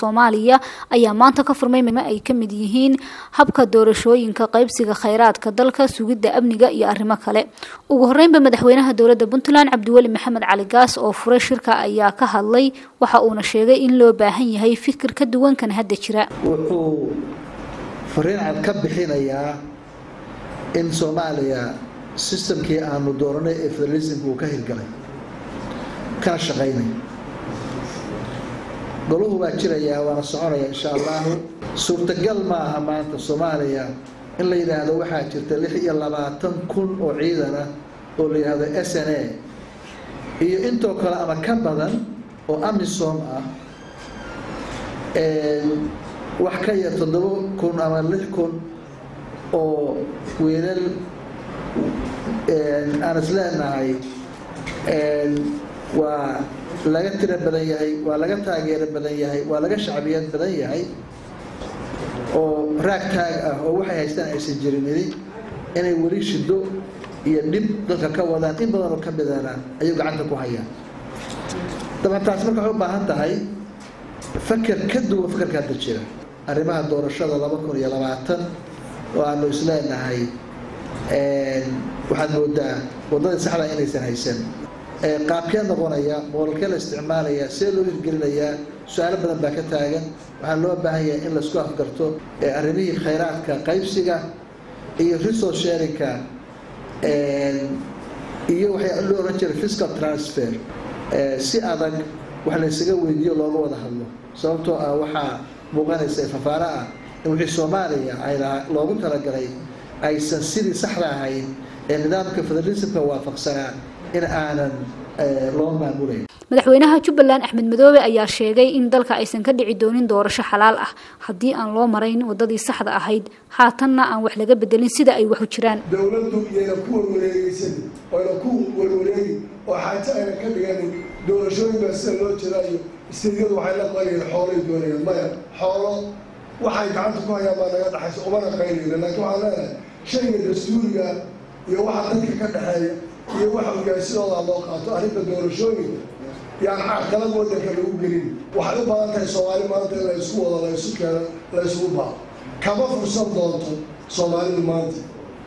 soomaaliya ayaa maanta ka furmay mimo ay ka mid yihiin habka doorashooyinka qaybsiga kheyraadka dalka sugidda amniga iyo arrimo kale ugu horeynba madaxweynaha dowladda puntland cabdiweli maxamed cali gaas oo furay shirka ayaa ka hadlay waxa uuna sheegay in loo baahan yahay fikir ka duwan kan hadda jira wuxuu fariin cad ka bixinayaa in soomaaliya sistamkii aanu dooranay ee federalismka uu ka hirgalay kana shaqaynay goluhu waa jirayaa waana soconaya insha allahu suurtagal ma aha maanta soomaaliya in la yidhaahdo waxaa jirta lix iyo labaatan kun oo ciidan ah oo la yidhaahdo s n a iyo intoo kale ama ka badan oo amisom ah wax ka yar toddoba kun ama lix kun oo wiilal aan is leenahay waa laga tiro badan yahay waa laga taageero badan yahay waa laga shacbiyad badan yahay oo raag taag ah oo waxay haystaan aysan jirin idi inay weli shido iyo dhib dadka ka wadaan in badan oo ka midana ayuu gacanta ku hayaan daban taas marka waxay u baahan tahay faker ka duwan fakerka hadda jira arrimaha doorashada laba kun iyo labaatan oo aanu isleenahay waxaad moodaa waddadii saxda inaysan haysan qaabkee noqonaya moolkee la isticmaalaya see loo hirgelinayaa su-aalo badan baa ka taagan waxaa loo baahan yahay in laisku afgarto arrimihii khayraadka qaybsiga iyo resource sharinka iyo waxaa loo oran jiray fiscal transfer si adag wax laysaga weydiiyo looga wada hadlo sababtoo ah waxaa muuqanaysa fafaaro ah in wixii soomaaliya ay loogu talagalay aysan sidii saxda ahayn ee nidaamka federalismka waafaqsanaa in aanan loo maamulayn madaxweynaha jubbaland axmed madoobe ayaa sheegay in dalka aysan ka dhici doonin doorasho xalaal ah haddii aan loo marayn wadadii saxda ahayd haatanna aan wax laga bedelin sida ay wax u jiraan dowladdu iyayna ku warwareegeysan oyna ku warwareegi oo xaajo ayna ka dhiganin doorashooyin baa sida loo jiraayo istediyadu waxay la qalayeen xoolay doonayaan maya xoolo waxay gacanta ku hayaan baa naga dhaxaysa umana qaynayna laakiin waxaan leenahay shayga dastuuriga iyo waxa dadka ka dhexeeya iyo waxa ugaarsidooda loo qaato arrinta doorashooyinka yaan carqalad wadanka lagu gelin waxay u badan tahay soomaali maanta in la isku wado la isu keeno la isugu baa kama fursan doonto soomaalidu maanta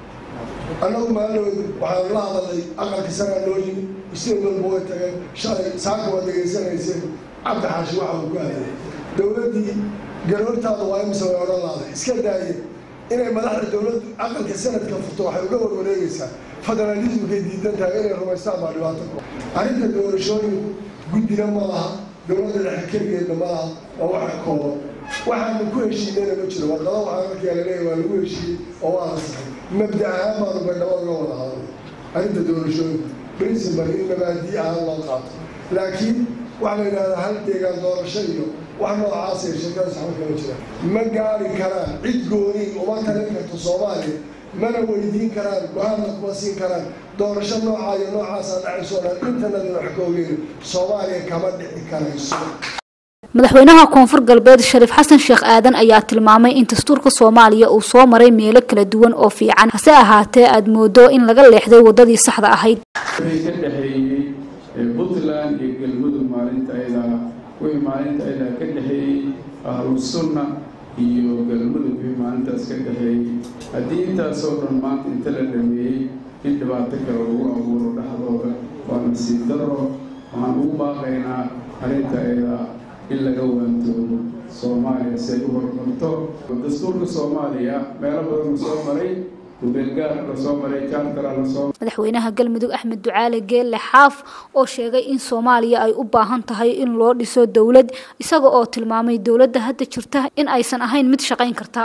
annagu maalinood waxaanu la hadalnay aqalka sanaa loo yimi isteen walba way tageen shalay saaka waa degeysanayseen cabdi xaashi waxa uu ku aaday dowladdii garoortaada waa imise way odhan laaday iska daaye inay madaxda dowladdu aqalka sanadka furto waxay uga warwareegaysaa federalismkay diidan tahay inay rumaystaan baa dhibaato ku arrinta doorashooyinku guddina ma laha dowladda dhexe keligeedna ma laha waa waxa kooban waxaanu ku heshiinayna ma jiro warqada waxaa markaa laleeyahy waa lagu heshiiyey oo waa la saxay mabda ahaan baanu baydhabo uga wada hadalnay arrinta doorashooyinku principal in mabaadii ahaan loo qaato laakiin waxaa la yidhahdaa hal deegaan doorasho iyo wax noocaasay shirkadaas waxba kama jiraan ma gaari karaan cid gooniin uma talin karto soomaaliya mana weydiin karaan go-aanna kuma siin karaan doorasho noocaa iyo noocaasa dhacayso dhan intanadi wax ka ogeyn soomaaliya kama dhici karayso madaxweynaha koonfur galbeed shariif xasan sheekh aadan ayaa tilmaamay in dastuurka soomaaliya uu soo maray meelo kala duwan oo fiican hase ahaatee aada moodo in laga leexday wadadii saxda ahayd wixii ka dhexeeyey puntland iyo galmudug maalinta ayada wixii maalinta ayada ka dhexeeyey ahlu sunna iyo galmudug wixii maalintaas ka dhexeeyey haddii intaasoo dhan maanta inta la dhameeyey in dhibaato kale lagu abuuro dhexdooda waa nasiib daro waxaan ugu baaqaynaa arrinta ayada in laga waantoobo soomaaliya si ay u horumarto dastuurka soomaaliya meelo badan la soo maray ubeelgaar lasoo maray jaartara lasoo madaxweynaha galmudug axmed ducaale geelle xaaf oo sheegay in soomaaliya ay u baahan tahay in loo dhiso dowlad isaga oo tilmaamay dowladda hadda jirta in aysan ahayn mid shaqayn karta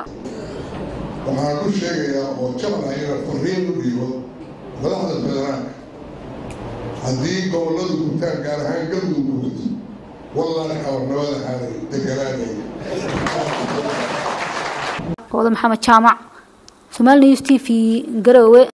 waxaan ku sheegayaa oo jabal ayna fariin u dhiibo madaxda federaalka haddii gobolladu gurtaan gaar ahaan galmudug gurto wallaahi abarnimada aanay deganaanay hooda maxamed jaamac somaali news t v garowe